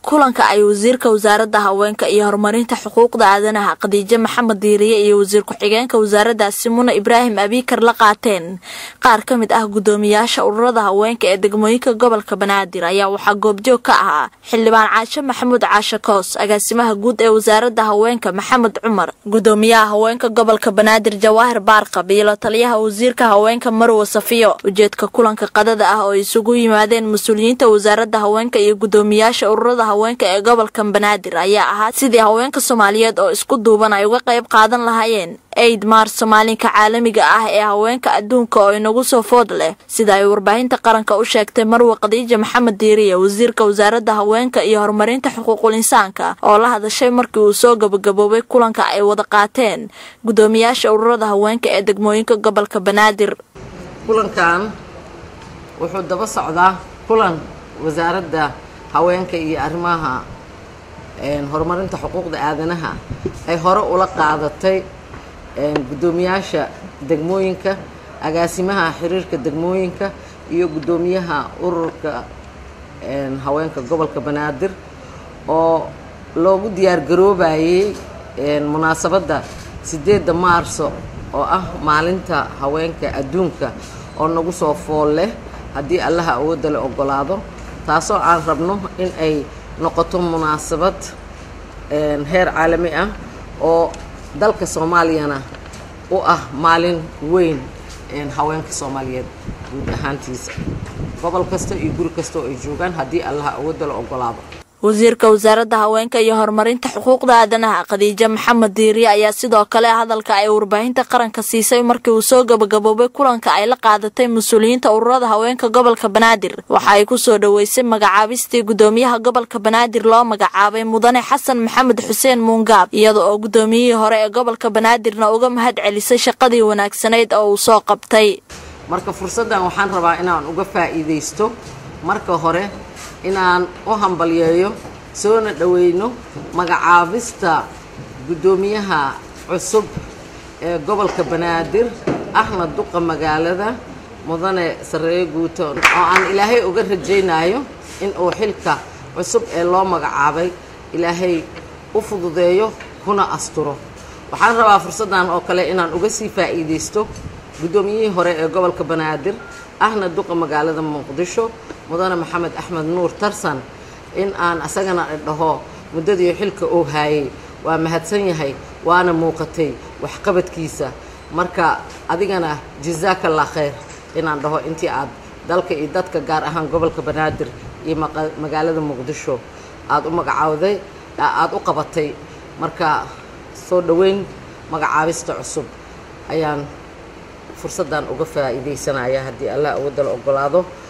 kulanka ay wasiirka wasaaradda haweenka iyo horumarinta xuquuqda aadanaha khadiijo maxamed diiriye iyo wasiir ku-xigeenka wasaaraddaasi muna ibraahim abiikar la qaateen qaar ka mid ah guddoomiyaasha ururada haweenka ee degmooyinka gobolka banaadir ayaa waxaa goobjoog ka ahaa xildhibaan caashe maxamuud caashe koos agaasimaha guud ee wasaaradda haweenka maxamed cumar guddoomiyaha haweenka gobolka banaadir jawaahir baarqab iyo la taliyaha wasiirka haweenka marwe safiyo ujeedka kulanka qadada ah oo isugu yimaadeen mas-uuliyiinta wasaaradda haweenka iyo guddoomiyaasha ururada haweenka ee gobolka banaadir ayaa ahaa sidii haweenka soomaaliyeed oo isku duuban ay uga qayb qaadan lahaayeen eid maars maalinka caalamiga ah ee haweenka adduunka oo inagu soo food leh sida ay warbaahinta qaranka u sheegtay marwe khadiija maxamed diiriye wasiirka wasaaradda haweenka iyo horumarinta xuquuqul insaanka oo la hadashay markii uu soo gabagaboobay kulanka ay wada qaateen guddoomiyaasha ururada haweenka ee degmooyinka gobolka banaadir kulankan wuxuu daba socdaa kulan wasaaradda haweenka iyo arrimaha horumarinta xuquuqda aadanaha ay hore ula qaadatay guddoomiyaasha degmooyinka agaasimaha xiriirka degmooyinka iyo guddoomiyaha ururka haweenka gobolka banaadir oo loogu diyaar garoobayay munaasabadda sideedda maarso oo ah maalinta haweenka adduunka oo nagu soo fool leh haddii allaha awoodda la ogolaado taasoo aan rabno in ay noqoto munaasabad heer caalami ah oo dalka soomaaliyana u ah maalin weyn haweenka soomaaliyeed guud ahaantiisa gobol kasta iyo guri kasta oo ay joogaan haddii allaha awoodda la ogolaado wasiirka wasaaradda haweenka iyo horumarinta xuquuqda aadanaha khadiijo maxamed diiriye ayaa sidoo kale hadalka ay warbaahinta qaranka siisay markii uu soo gabagaboobay kulanka ay la qaadatay mas-uuliyiinta ururada haweenka gobolka banaadir waxa ay kusoo dhoweysay magacaabistii guddoomiyaha gobolka banaadir loo magacaabay mudane xasan maxamed xuseen muungaab iyada oo guddoomiyihii hore ee gobolka banaadirna uga mahad celisay shaqadii wanaagsanayd oo uu soo qabtay marka fursaddan waxaan rabaa inaan uga faa'iidaysto marka hore inaan u hambalyeeyo soona dhoweyno magacaabista guddoomiyaha cusub ee gobolka banaadir ahna duqa magaalada mudane sarreeye guuto oo aan ilaahay uga rajaynayo in uu xilka cusub ee loo magacaabay ilaahay u fududeeyo kuna asturo waxaan rabaa fursaddan oo kale inaan uga sii faa'iidaysto guddoomiyihii hore ee gobolka banaadir ahna duqa magaalada muqdisho mudane maxamed axmed nuur tarsan in aan asagana dhaho muddadii xilka oo haayay waa mahadsan yahay waana muuqatay waxqabadkiisa marka adigana jazaaka allah khayr inaan dhaho intii aad dalka iyo dadka gaar ahaan gobolka banaadir iyo magaalada muqdisho aada u magacaawday aada u qabatay marka soo dhoweyn magacaabista cusub ayaan fursaddan uga faa'iidaysanaya haddii allah awoodda la ogolaado